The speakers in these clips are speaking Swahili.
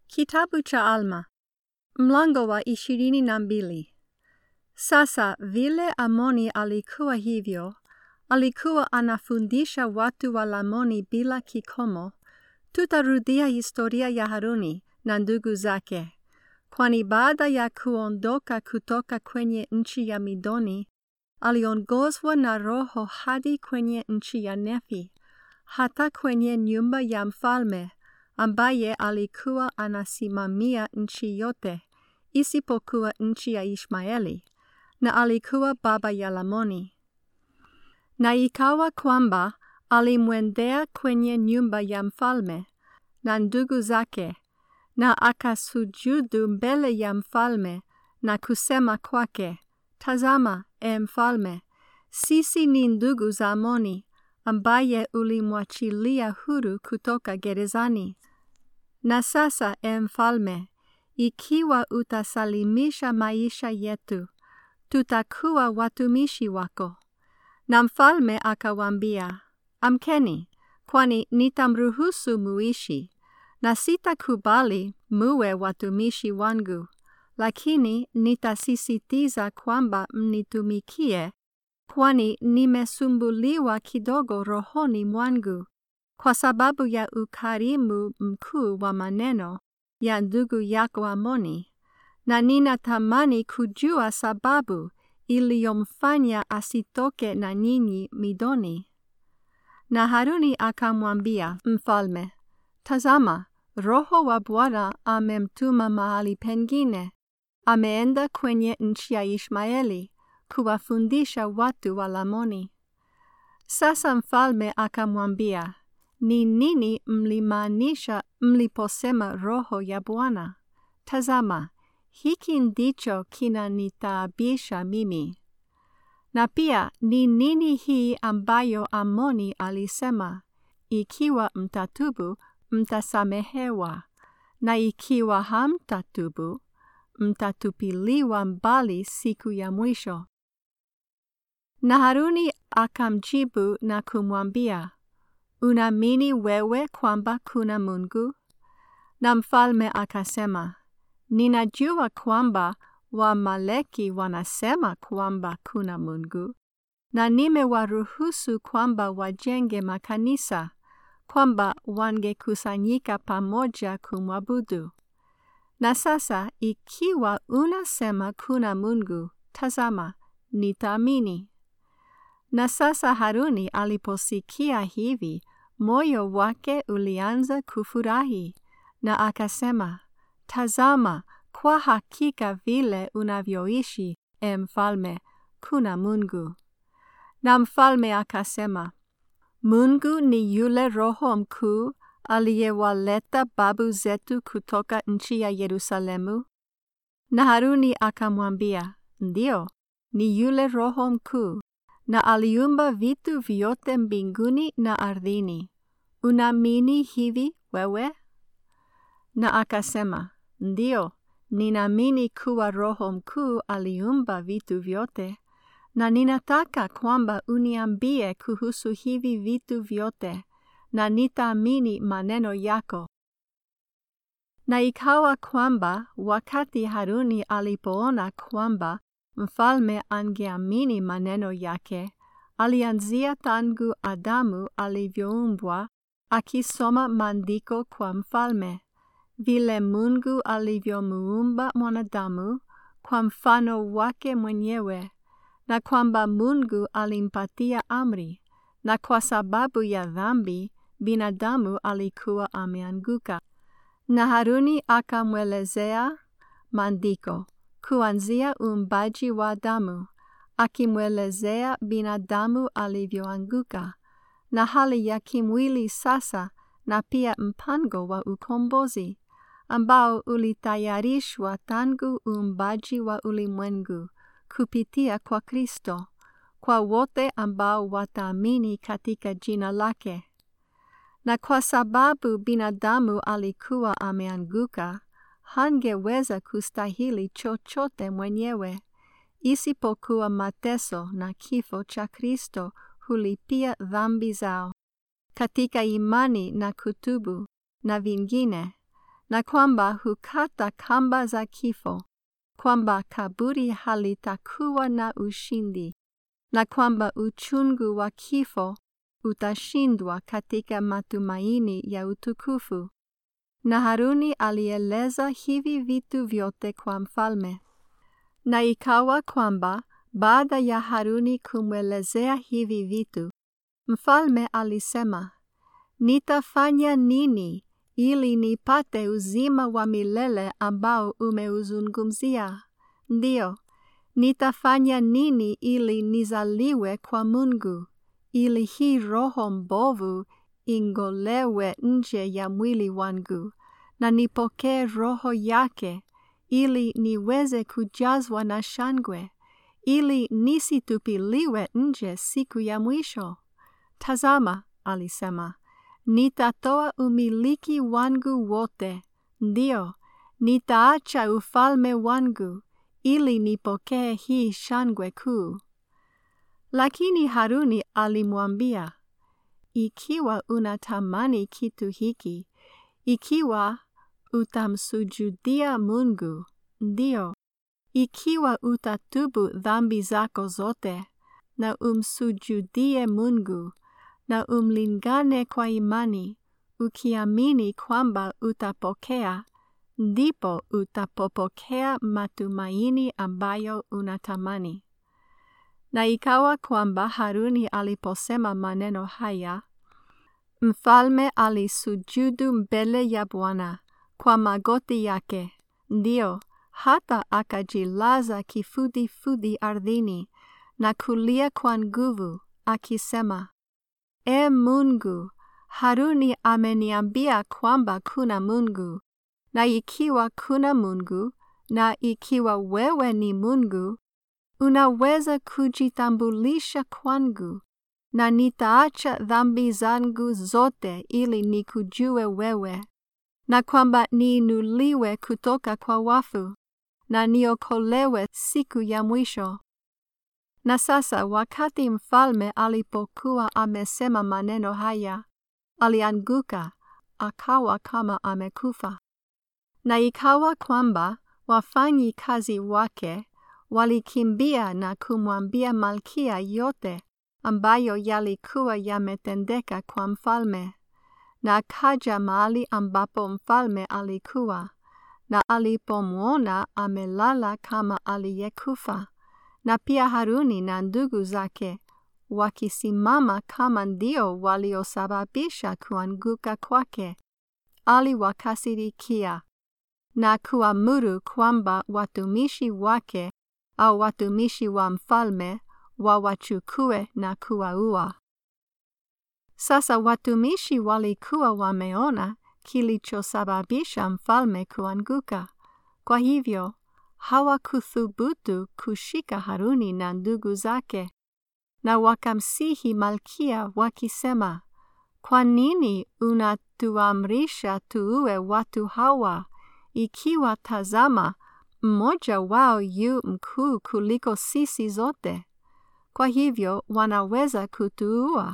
Kitabu cha Alma mlango wa ishirini na mbili. Sasa vile Amoni alikuwa hivyo, alikuwa anafundisha watu wa Lamoni bila kikomo, tutarudia historia ya Haruni na ndugu zake. Kwani baada ya kuondoka kutoka kwenye nchi ya Midoni, aliongozwa na Roho hadi kwenye nchi ya Nefi, hata kwenye nyumba ya mfalme ambaye alikuwa anasimamia nchi yote isipokuwa nchi ya Ishmaeli, na alikuwa baba ya Lamoni. Na ikawa kwamba alimwendea kwenye nyumba ya mfalme na ndugu zake, na akasujudu mbele ya mfalme na kusema kwake, Tazama, e mfalme, sisi ni ndugu za Amoni ambaye ulimwachilia huru kutoka gerezani. Na sasa, e mfalme, ikiwa utasalimisha maisha yetu, tutakuwa watumishi wako. Na mfalme akawaambia, Amkeni, kwani nitamruhusu muishi, na sitakubali muwe watumishi wangu, lakini nitasisitiza kwamba mnitumikie, kwani nimesumbuliwa kidogo rohoni mwangu kwa sababu ya ukarimu mkuu wa maneno ya ndugu yako Amoni, na ninatamani kujua sababu iliyomfanya asitoke na nyinyi Midoni. Na Haruni akamwambia mfalme, Tazama, Roho wa Bwana amemtuma mahali pengine, ameenda kwenye nchi ya Ishmaeli kuwafundisha watu wa Lamoni. Sasa mfalme akamwambia, ni nini mlimaanisha mliposema Roho ya Bwana? Tazama, hiki ndicho kinanitaabisha mimi. Na pia ni nini hii ambayo Amoni alisema, ikiwa mtatubu mtasamehewa, na ikiwa hamtatubu mtatupiliwa mbali siku ya mwisho. Na Haruni akamjibu na kumwambia, Unaamini wewe kwamba kuna Mungu? Na mfalme akasema, Ninajua kwamba Wamaleki wanasema kwamba kuna Mungu, na nimewaruhusu kwamba wajenge makanisa, kwamba wangekusanyika pamoja kumwabudu. Na sasa ikiwa unasema kuna Mungu, tazama, nitaamini. Na sasa Haruni aliposikia hivi, moyo wake ulianza kufurahi, na akasema, Tazama, kwa hakika vile unavyoishi, e mfalme, kuna Mungu. Na mfalme akasema, Mungu ni yule Roho mkuu aliyewaleta babu zetu kutoka nchi ya Yerusalemu? Na Haruni akamwambia, Ndio, ni yule Roho mkuu na aliumba vitu vyote mbinguni na ardhini. Unaamini hivi wewe? Na akasema, Ndio, ninaamini kuwa Roho mkuu aliumba vitu vyote, na ninataka kwamba uniambie kuhusu hivi vitu vyote, na nitaamini maneno yako. Na ikawa kwamba wakati Haruni alipoona kwamba mfalme angeamini maneno yake, alianzia tangu Adamu alivyoumbwa, akisoma maandiko kwa mfalme, vile Mungu alivyomuumba mwanadamu kwa mfano wake mwenyewe, na kwamba Mungu alimpatia amri, na kwa sababu ya dhambi binadamu alikuwa ameanguka. Na Haruni akamwelezea maandiko kuanzia uumbaji wa Adamu, akimwelezea binadamu alivyoanguka na hali ya kimwili sasa, na pia mpango wa ukombozi ambao ulitayarishwa tangu uumbaji wa ulimwengu kupitia kwa Kristo, kwa wote ambao wataamini katika jina lake. Na kwa sababu binadamu alikuwa ameanguka, hangeweza kustahili chochote mwenyewe, isipokuwa mateso na kifo cha Kristo hulipia dhambi zao katika imani na kutubu na vingine, na kwamba hukata kamba za kifo, kwamba kaburi halitakuwa na ushindi, na kwamba uchungu wa kifo utashindwa katika matumaini ya utukufu. Na Haruni alieleza hivi vitu vyote kwa mfalme. Na ikawa kwamba baada ya Haruni kumwelezea hivi vitu, mfalme alisema, nitafanya nini ili nipate uzima wa milele ambao umeuzungumzia? Ndiyo, nitafanya nini ili nizaliwe kwa Mungu, ili hii roho mbovu ingolewe nje ya mwili wangu, na nipokee roho yake, ili niweze kujazwa na shangwe, ili nisitupiliwe nje siku ya mwisho. Tazama, alisema, nitatoa umiliki wangu wote, ndio, nitaacha ufalme wangu, ili nipokee hii shangwe kuu. Lakini Haruni alimwambia, ikiwa unatamani kitu hiki, ikiwa utamsujudia Mungu, ndio, ikiwa utatubu dhambi zako zote, na umsujudie Mungu, na umlingane kwa imani, ukiamini kwamba utapokea, ndipo utapopokea matumaini ambayo unatamani. Na ikawa kwamba Haruni aliposema maneno haya, mfalme alisujudu mbele ya Bwana kwa magoti yake, ndio hata akajilaza kifudifudi ardhini na kulia kwa nguvu, akisema, E Mungu, Haruni ameniambia kwamba kuna Mungu, na ikiwa kuna Mungu, na ikiwa wewe ni Mungu, unaweza kujitambulisha kwangu, na nitaacha dhambi zangu zote ili nikujue wewe, na kwamba niinuliwe kutoka kwa wafu, na niokolewe siku ya mwisho. Na sasa wakati mfalme alipokuwa amesema maneno haya, alianguka akawa kama amekufa. Na ikawa kwamba wafanyi kazi wake walikimbia na kumwambia malkia yote ambayo yalikuwa yametendeka kwa mfalme. Na akaja mahali ambapo mfalme alikuwa, na alipomwona amelala kama aliyekufa, na pia Haruni na ndugu zake wakisimama kama ndio waliosababisha kuanguka kwake, aliwakasirikia na kuamuru kwamba watumishi wake au watumishi wa mfalme wawachukue na kuwaua. Sasa watumishi walikuwa wameona kilichosababisha mfalme kuanguka, kwa hivyo hawakuthubutu kushika Haruni na ndugu zake, na wakamsihi malkia wakisema, kwa nini unatuamrisha tuue watu hawa, ikiwa tazama, mmoja wao yu mkuu kuliko sisi zote, kwa hivyo wanaweza kutuua.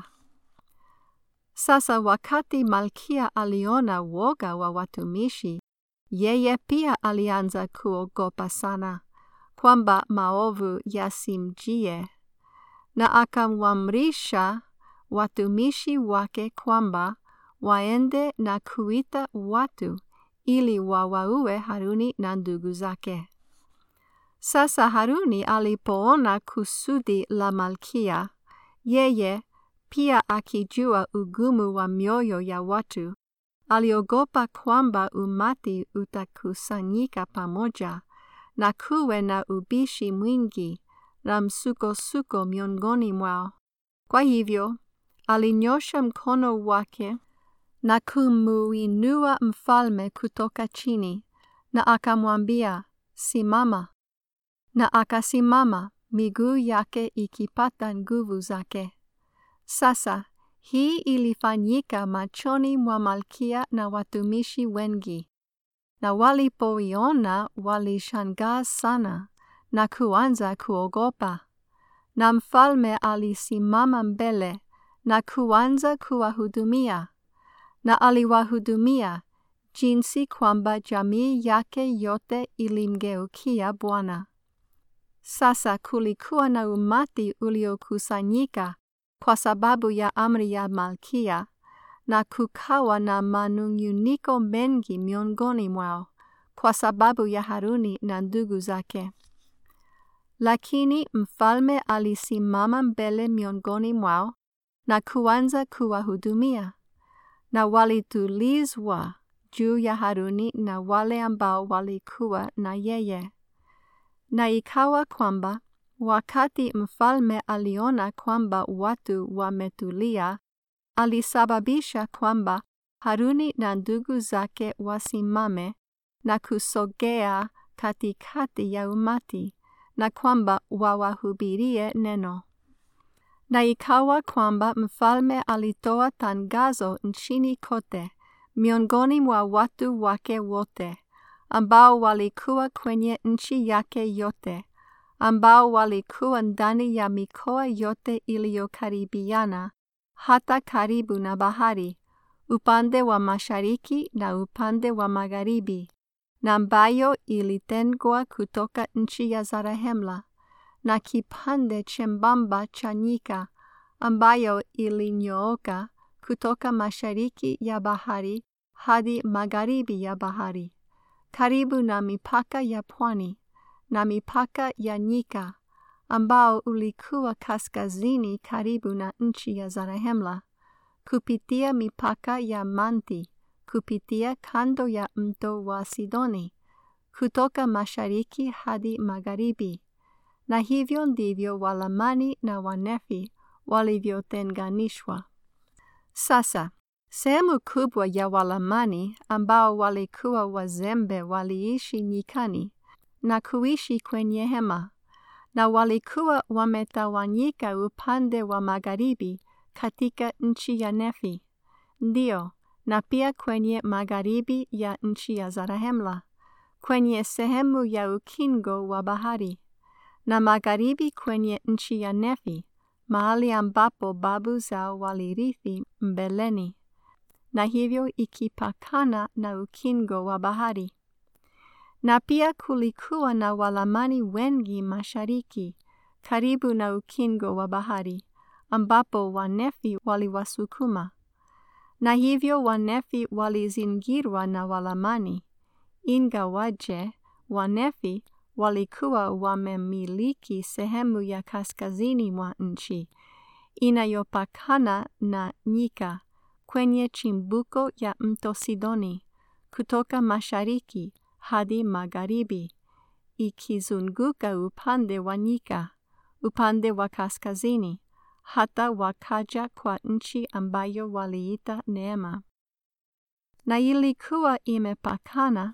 Sasa wakati malkia aliona woga wa watumishi, yeye pia alianza kuogopa sana kwamba maovu yasimjie, na akamwamrisha watumishi wake kwamba waende na kuita watu ili wawaue Haruni na ndugu zake. Sasa Haruni alipoona kusudi la malkia, yeye pia akijua ugumu wa mioyo ya watu, aliogopa kwamba umati utakusanyika pamoja na kuwe na ubishi mwingi na msukosuko miongoni mwao. Kwa hivyo alinyosha mkono wake na kumuinua mfalme kutoka chini, na akamwambia, simama. Na akasimama, miguu yake ikipata nguvu zake. Sasa hii ilifanyika machoni mwa malkia na watumishi wengi, na walipoiona walishangaa sana na kuanza kuogopa. Na mfalme alisimama mbele na kuanza kuwahudumia, na aliwahudumia jinsi kwamba jamii yake yote ilimgeukia Bwana. Sasa kulikuwa na umati uliokusanyika kwa sababu ya amri ya Malkia, na kukawa na manung'uniko mengi miongoni mwao kwa sababu ya Haruni na ndugu zake. Lakini mfalme alisimama mbele miongoni mwao na kuanza kuwahudumia, na walitulizwa juu ya Haruni na wale ambao walikuwa na yeye. Na ikawa kwamba wakati mfalme aliona kwamba watu wametulia, alisababisha kwamba Haruni na ndugu zake wasimame na kusogea katikati ya umati na kwamba wawahubirie neno. Na ikawa kwamba mfalme alitoa tangazo nchini kote miongoni mwa watu wake wote ambao walikuwa kwenye nchi yake yote, ambao walikuwa ndani ya mikoa yote iliyokaribiana hata karibu na bahari, upande wa mashariki na upande wa magharibi, na ambayo ilitengwa kutoka nchi ya Zarahemla, na kipande chembamba cha nyika ambayo ilinyooka kutoka mashariki ya bahari hadi magharibi ya bahari, karibu na mipaka ya pwani na mipaka ya nyika ambao ulikuwa kaskazini karibu na nchi ya Zarahemla, kupitia mipaka ya Manti, kupitia kando ya mto wa Sidoni, kutoka mashariki hadi magharibi. Na hivyo ndivyo Walamani na Wanefi walivyotenganishwa. Sasa sehemu kubwa ya Walamani ambao walikuwa wazembe waliishi nyikani na kuishi kwenye hema, na walikuwa wametawanyika upande wa magharibi katika nchi ya Nefi, ndio, na pia kwenye magharibi ya nchi ya Zarahemla, kwenye sehemu ya ukingo wa bahari, na magharibi kwenye nchi ya Nefi, mahali ambapo babu zao walirithi mbeleni, na hivyo ikipakana na ukingo wa bahari. Na pia kulikuwa na Walamani wengi mashariki, karibu na ukingo wa bahari, ambapo Wanefi waliwasukuma. Na hivyo Wanefi walizingirwa na Walamani, ingawaje Wanefi walikuwa wamemiliki sehemu ya kaskazini mwa nchi inayopakana na nyika kwenye chimbuko ya mto Sidoni kutoka mashariki hadi magharibi, ikizunguka upande wa nyika, upande wa kaskazini, hata wakaja kwa nchi ambayo waliita Neema, na ilikuwa imepakana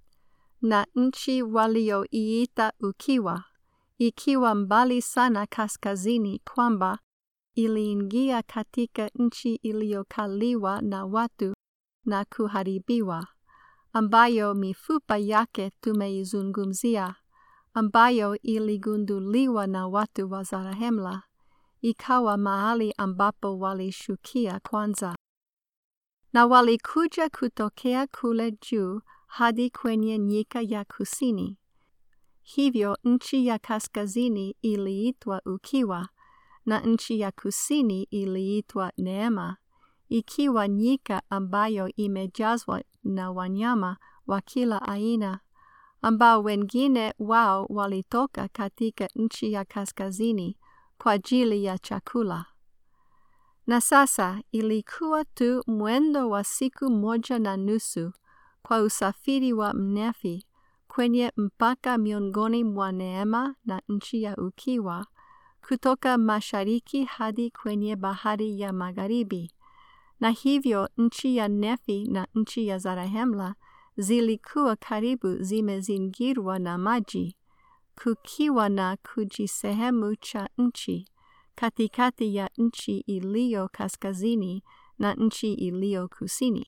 na nchi walioiita Ukiwa, ikiwa mbali sana kaskazini, kwamba iliingia katika nchi iliyokaliwa na watu na kuharibiwa, ambayo mifupa yake tumeizungumzia, ambayo iligunduliwa na watu wa Zarahemla, ikawa mahali ambapo walishukia kwanza, na walikuja kutokea kule juu hadi kwenye nyika ya kusini. Hivyo nchi ya kaskazini iliitwa Ukiwa na nchi ya kusini iliitwa Neema, ikiwa nyika ambayo imejazwa na wanyama wa kila aina, ambao wengine wao walitoka katika nchi ya kaskazini kwa ajili ya chakula. Na sasa ilikuwa tu mwendo wa siku moja na nusu kwa usafiri wa Mnefi kwenye mpaka miongoni mwa Neema na nchi ya Ukiwa, kutoka mashariki hadi kwenye bahari ya magharibi, na hivyo nchi ya Nefi na nchi ya Zarahemla zilikuwa karibu zimezingirwa na maji, kukiwa na kujisehemu cha nchi katikati ya nchi iliyo kaskazini na nchi iliyo kusini.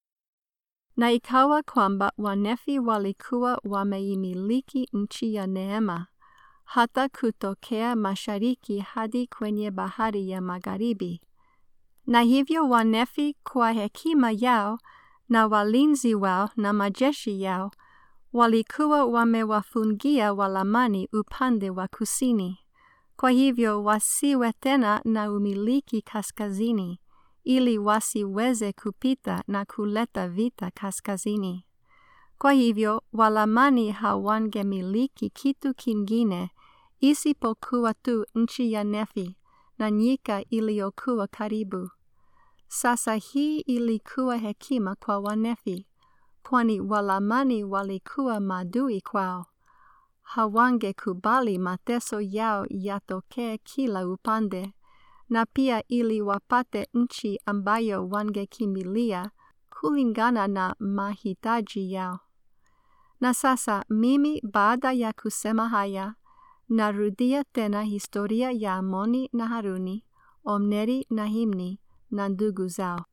Na ikawa kwamba Wanefi walikuwa wameimiliki nchi ya Neema hata kutokea mashariki hadi kwenye bahari ya magharibi. Na hivyo Wanefi kwa hekima yao na walinzi wao na majeshi yao walikuwa wamewafungia Walamani upande wa kusini. Kwa hivyo wasiwe tena na umiliki kaskazini, ili wasiweze kupita na kuleta vita kaskazini. Kwa hivyo Walamani hawangemiliki kitu kingine isipokuwa tu nchi ya Nefi na nyika iliyokuwa karibu. Sasa hii ilikuwa hekima kwa Wanefi, kwani Walamani walikuwa maadui kwao. Hawangekubali mateso yao yatokee kila upande, na pia ili wapate nchi ambayo wangekimbilia kulingana na mahitaji yao. Na sasa mimi baada ya kusema haya, narudia tena historia ya Amoni na Haruni, Omneri na Himni na ndugu zao.